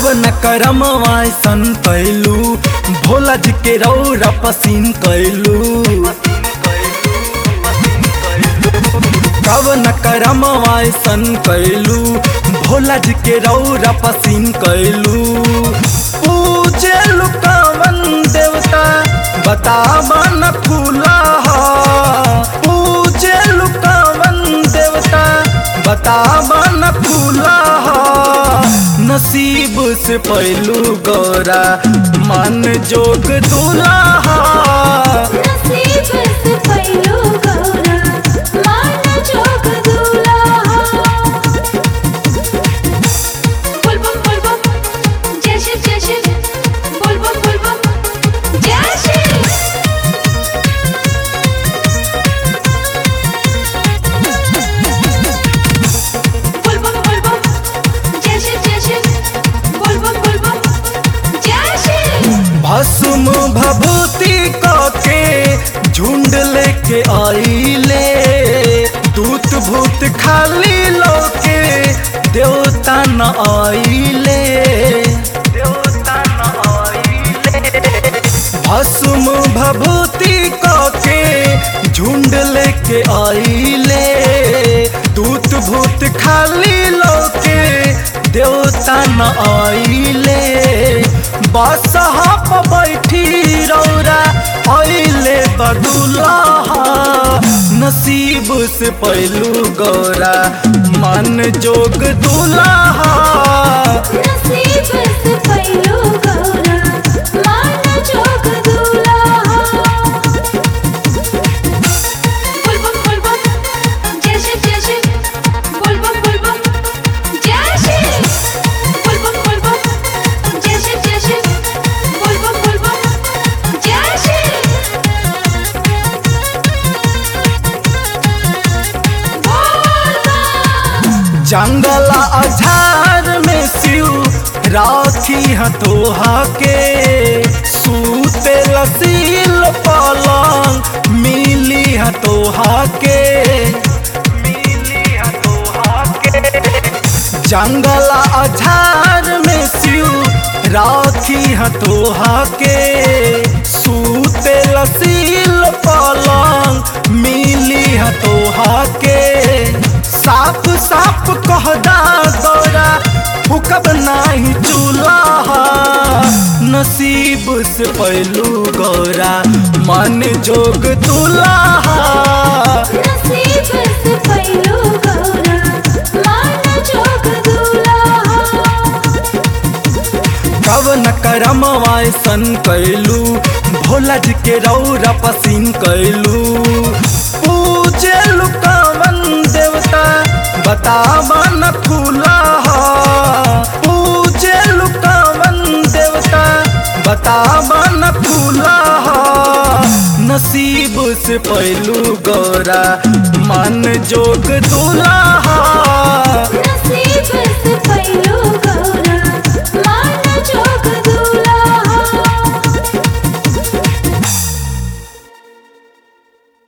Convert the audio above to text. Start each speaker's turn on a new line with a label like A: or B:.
A: कवन करम सन कैलू भोला जी के रौरा पसीन कैलू कवन करम सन कैलू भोला जी के रौरा पसीन कैलू पूजे कवन देवता बतावन फूला पूजे कवन देवता बतावन फूला नसीब से पहलू गौरा मन जोग दूल्हा
B: नसीब से पैलो गौरा मान जोग दूल्हा बोल बम बोल बम जय शिव जय शिव बोल बम बोल बम जय शिव बोल बम बोल बम जय शिव जय शिव बोल बम बोल बम जय शिव
A: भस्म भभूति के झुंड लेके आईले दूत भूत खाली लोके देवता न आईले देवता न आईले भस्म भभूति के झुंड लेके आईले दूत भूत खाली लोके देवता न आईले बादशाह पर बैठी रौरा आईले बदुल्हा नसीब से पहलू गौरा मन जोग दूल्हा
B: नसीब से पैलो गौरा मान जोग दूल्हा बोल बम बोल बम जय शिव जय शिव बोल बम बोल बम जय शिव बोल बम बोल बम जय शिव जय शिव बोल बम बोल बम जय शिव बोल बम
A: जंगला अझार में शिव राखी हथोहा के सूते लसील पलंग मिली हथोहा के मिली हथोहा के जंगला अझार में शिव राखी हथोहा के सूते लसील पलंग मिली हथोहा के साफ साफ कहदा गौरा फुकब नाही चूल्हा नसीब से पहलू गौरा मन जोग दूल्हा
B: नसीब से पैलो गौरा मान जोग दूल्हा
A: कवन करम सन कैलू भोला जी के रौरा पसीन कैलू पूजे कवन देवता बतावन फूला पूजे कवन देवता बतावन फूला नसीब से पहलू गौरा मन जोग दूल्हा